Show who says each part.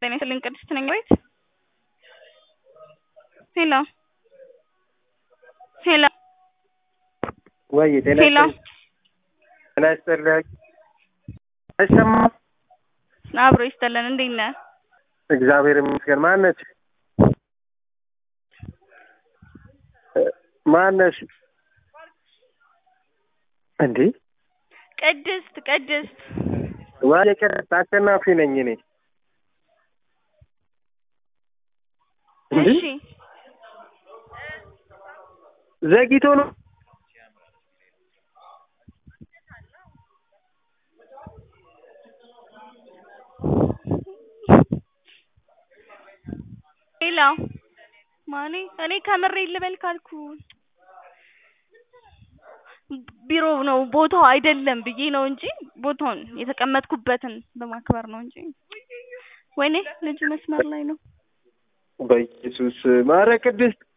Speaker 1: ጤና ይስጥልኝ ቅድስት ነኝ ቤት ሄሎ ሄሎ
Speaker 2: ወይ ጤና
Speaker 1: ሄሎ
Speaker 2: ጤና ይስጥልኝ አይሰማም
Speaker 1: አብሮ ይስጥልን እንዴት ነህ
Speaker 2: እግዚአብሔር ይመስገን ማነች ማነሽ እንዴ
Speaker 1: ቅድስት ቅድስት
Speaker 2: ወይ ቅድስት አሸናፊ ነኝ እኔ እንዴ
Speaker 1: እሺ
Speaker 2: ዘግይቶ ነው
Speaker 1: ሄሎ ማኔ እኔ ከምሬ ልበል ካልኩ ቢሮ ነው ቦታው አይደለም ብዬ ነው እንጂ ቦታውን የተቀመጥኩበትን በማክበር ነው እንጂ ወይኔ ልጁ መስመር ላይ ነው
Speaker 2: በኢየሱስ ማረ ቅድስት